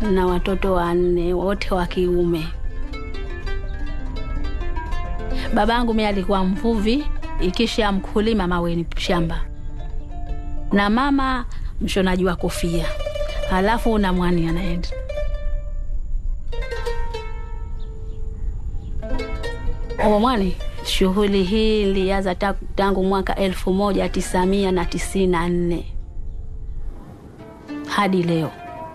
na watoto wanne wote wa kiume. Babangu mimi alikuwa mvuvi, ikisha mkulima maweni shamba, na mama mshonaji wa kofia, halafu na mwani anaenda Omwani. Shughuli hii ilianza ta- tangu mwaka elfu moja tisa mia na tisini na nne hadi leo.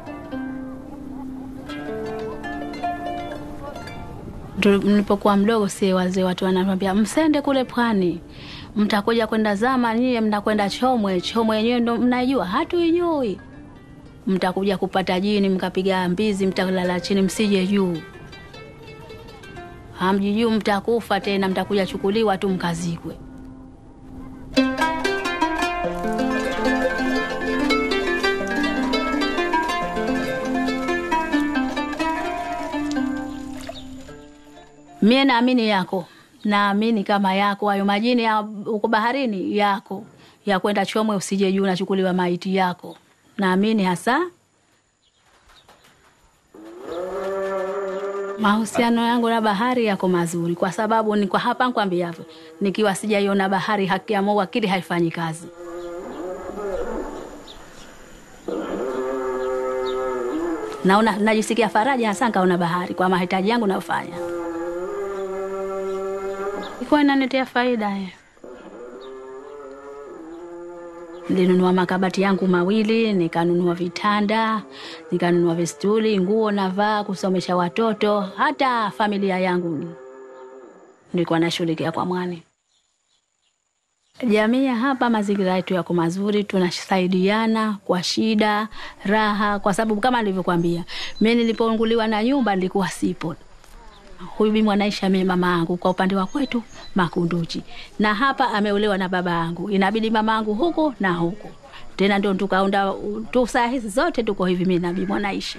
Tu- Nilipokuwa mdogo, si wazee watu wananiambia msende kule pwani, mtakuja kwenda zama, nyie mnakwenda Chomwe. Chomwe yenyewe ndo mnaijua, hatuijui. Mtakuja kupata jini, mkapiga mbizi, mtalala chini, msije juu hamjijuu mtakufa tena, mtakuja chukuliwa tu mkazikwe. Mie naamini yako, naamini kama yako hayo majini ya uko baharini yako ya kwenda Chomwe, usije juu nachukuliwa maiti yako, naamini hasa Mahusiano yangu na bahari yako mazuri, kwa sababu ni kwa hapa nkwambiavyo, nikiwa sijaiona bahari, haki ya Mungu akili haifanyi kazi. Naona najisikia faraja hasa nkaona bahari kwa mahitaji yangu nayofanya, ikuwa inaniletea faida ya Nilinunua makabati yangu mawili, nikanunua vitanda, nikanunua vistuli, nguo navaa, kusomesha watoto, hata familia yangu nilikuwa nashughulikia kwa mwani. Jamii ya hapa, mazingira yetu yako mazuri, tunasaidiana kwa shida, raha, kwa sababu kama nilivyokuambia, mimi nilipounguliwa na nyumba nilikuwa sipo huyu bibi mwanaisha mimi mama yangu kwa upande wa kwetu Makunduchi, na hapa ameolewa na baba yangu, inabidi mama yangu huku na huku tena, ndio tukaunda tu, saa hizi zote tuko hivi, mimi na bibi mwanaisha.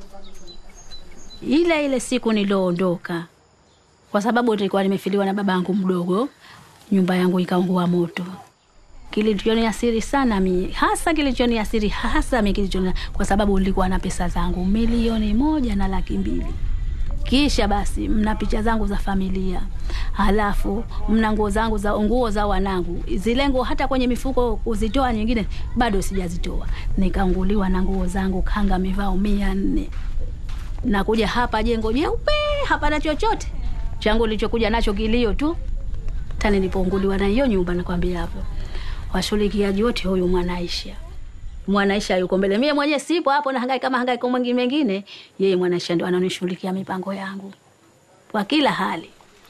Ile ile siku nilioondoka, kwa sababu nilikuwa nimefiliwa na baba yangu mdogo, nyumba yangu ikaungua moto. Kilichoniasiri sana mi hasa, kilichoniasiri hasa mi kilichoni, kwa sababu nilikuwa na pesa zangu milioni moja na laki mbili kisha basi mna picha zangu za familia, halafu mna nguo zangu za nguo za wanangu, zile nguo hata kwenye mifuko kuzitoa nyingine bado sijazitoa. Nikaanguliwa na nguo zangu kanga mivao mia nne nakuja hapa jengo jeupe, hapana chochote changu nilichokuja nacho kilio tu. Tani nilipounguliwa na hiyo nyumba, nakwambia hapo washughulikiaji wote, huyu Mwanaisha Mwanaisha yuko mbele, mie mwenyewe sipo hapo, na hangaika kama hangaiko mwingine mengine. Yeye Mwanaisha ndo ananishughulikia mipango yangu kwa kila hali.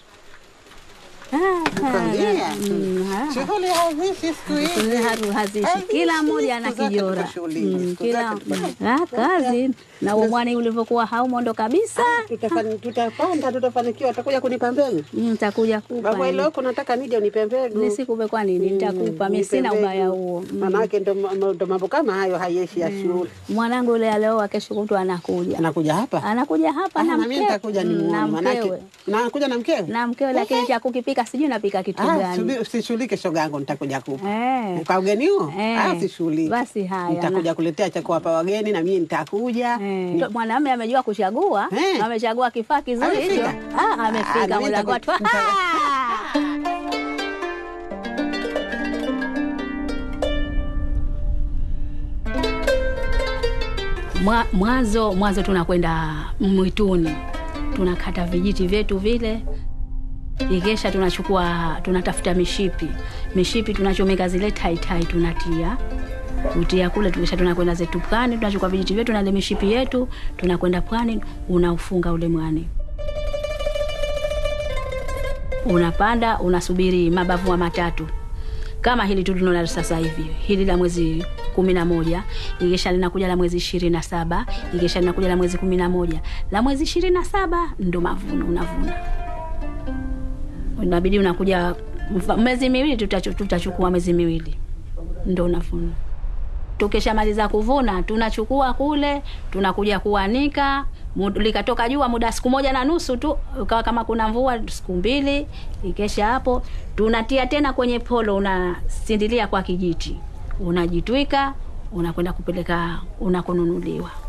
Nakwambia. Mm, ah. Shughuli hazishi siku hizi. Haru- hazishi Hazishi, kila mmoja ana siku zake kijora tuko shuleni, Mm, siku kila zake tuko- mm, ah, kazi na umwani ulivyokuwa haumo ndo kabisa. Tutafani- Tutapanda, tutafanikiwa. Utakuja kunipa mbegu Nitakuja kupa baba, ile huko nataka nije unipe mbegu. nisikupe, kwa nini? Nitakupa mimi, Nipe sina mbegu. ubaya huo. Mm. Manake ndo ndo mambo kama hayo hayeshi ya shule. Mwanangu yule alioa, kesho kutwa anakuja, Anakuja hapa anakuja hapa Ah, na na mimi mkewe nitakuja Mm, nimuone, na manake mkewe na anakuja na mkewe. na mkewe, lakini cha kukipika sijui napika kitu Ah, gani. subi- usishughulike shoga yangu, nitakuja kupa Eh. kwa ugeni huo. Eh. Ah, usishughulike. Basi haya, nitakuja kuletea cha kuwapa wageni na mimi nitakuja. Eh, Ni- mwanamume amejua kuchagua, Eh. amechagua kifaa kizuri hicho. Amefika? Ah, Ah, amefika na mimi mlango nitaku- watu. nita- Mwa- Mwanzo mwanzo tunakwenda mwituni, tunakata vijiti vyetu vile, ikesha tunachukua tunatafuta mishipi, mishipi tunachomeka zile taitai, tunatia kutia kule, tukisha tunakwenda zetu pwani, tunachukua vijiti vyetu na ile mishipi yetu, tunakwenda pwani, unaufunga ule mwani unapanda unasubiri mabavu wa matatu kama hili tu tunaona sasa hivi hili la mwezi kumi na moja ikisha linakuja la mwezi ishirini na saba ikisha linakuja la mwezi kumi na moja la mwezi ishirini na saba ndo mavuno unavuna inabidi unakuja mfa- mwezi miwili tutachu- tutachukua mwezi miwili ndo unavuna tukishamaliza kuvuna tunachukua kule tunakuja kuanika Mu- likatoka jua muda siku moja na nusu tu ukawa kama kuna mvua siku mbili ikesha hapo tunatia tena kwenye polo unasindilia kwa kijiti unajitwika unakwenda kupeleka unakonunuliwa